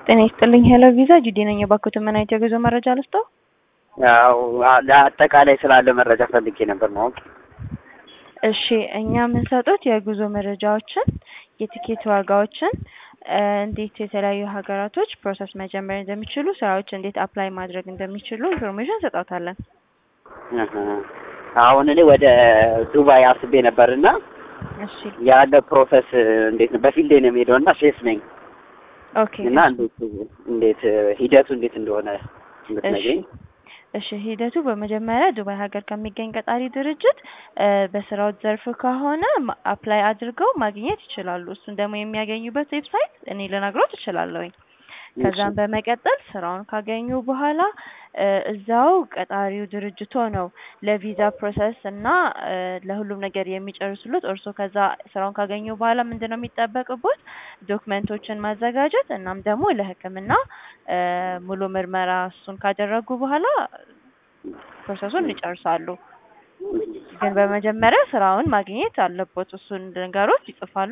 ጤና ይስጥልኝ ሄሎ ቪዛ ጁዲ ነኝ። የባንኮትን ምን አይነት የጉዞ መረጃ ልስጠው? ያው ለአጠቃላይ ስላለ መረጃ ፈልጌ ነበር ማወቅ። እሺ እኛ የምንሰጡት የጉዞ መረጃዎችን፣ የቲኬት ዋጋዎችን፣ እንዴት የተለያዩ ሀገራቶች ፕሮሰስ መጀመር እንደሚችሉ፣ ስራዎች እንዴት አፕላይ ማድረግ እንደሚችሉ ኢንፎርሜሽን እንሰጣታለን። እህ አሁን እኔ ወደ ዱባይ አስቤ ነበርና እሺ ያለ ፕሮሰስ እንዴት ነው? በፊልዴ ነው የምሄደው እና ሼፍ ነኝ ኦኬ እና እንዴት እንዴት ሂደቱ እንዴት እንደሆነ እንድትነግሪኝ። እሺ ሂደቱ በመጀመሪያ ዱባይ ሀገር ከሚገኝ ቀጣሪ ድርጅት በስራው ዘርፍ ከሆነ አፕላይ አድርገው ማግኘት ይችላሉ። እሱን ደግሞ የሚያገኙበት ዌብሳይት እኔ ልነግሮት እችላለሁኝ። ከዛም በመቀጠል ስራውን ካገኙ በኋላ እዛው ቀጣሪው ድርጅቶ ነው ለቪዛ ፕሮሰስ እና ለሁሉም ነገር የሚጨርሱሉት። እርስዎ ከዛ ስራውን ካገኙ በኋላ ምንድን ነው የሚጠበቅቦት? ዶክመንቶችን ማዘጋጀት እናም ደግሞ ለሕክምና ሙሉ ምርመራ እሱን ካደረጉ በኋላ ፕሮሰሱን ይጨርሳሉ። ግን በመጀመሪያ ስራውን ማግኘት አለቦት። እሱን ነገሮች ይጽፋሉ።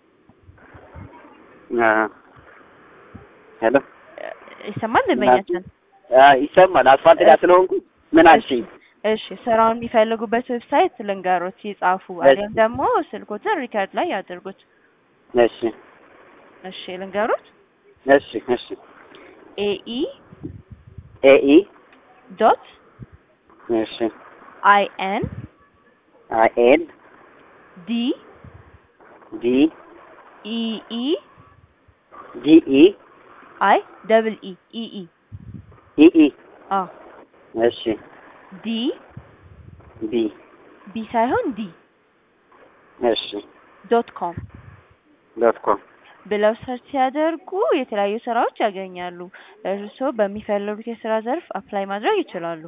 ሄሎ ይሰማል ደንበኛችን? ይሰማል። አስፋልት ጋር ስለሆንኩ ምን አልሽኝ? እሺ ስራውን የሚፈልጉበት ዌብሳይት ልንገሮት ይጻፉ፣ አሊያም ደግሞ ስልኮትን ሪከርድ ላይ ያድርጉት። እሺ እሺ ልንገሮት። እሺ እሺ ኤኢ ኤኢ ዶት እሺ አይ ኤን አይ ኤን ዲ ዲ ኢኢ ዲ ኢ አይ ደብል ኢ ኢኢ ኢ ኢ አዎ እሺ ዲ ቢ ቢ ሳይሆን ዲ እሺ ዶት ኮም ዶት ኮም ብለው ሰርች ሲያደርጉ የተለያዩ ስራዎች ያገኛሉ። እርስዎ በሚፈልጉት የስራ ዘርፍ አፕላይ ማድረግ ይችላሉ።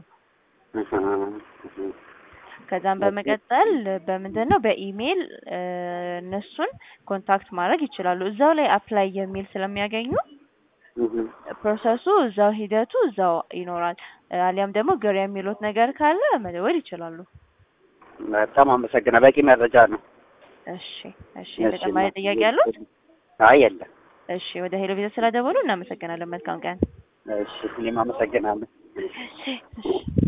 ከዛም በመቀጠል በምንድን ነው በኢሜይል እነሱን ኮንታክት ማድረግ ይችላሉ። እዛው ላይ አፕላይ የሚል ስለሚያገኙ ፕሮሰሱ እዛው ሂደቱ እዛው ይኖራል። አሊያም ደግሞ ግር የሚሉት ነገር ካለ መደወል ይችላሉ። በጣም አመሰግና። በቂ መረጃ ነው። እሺ እሺ። ተጨማሪ ጥያቄ ያሉት? አይ የለም። እሺ ወደ ሄሎ ቪዛ ስለደወሉ እናመሰግናለን። መልካም ቀን። እሺ እኔም አመሰግናለሁ። እሺ እሺ።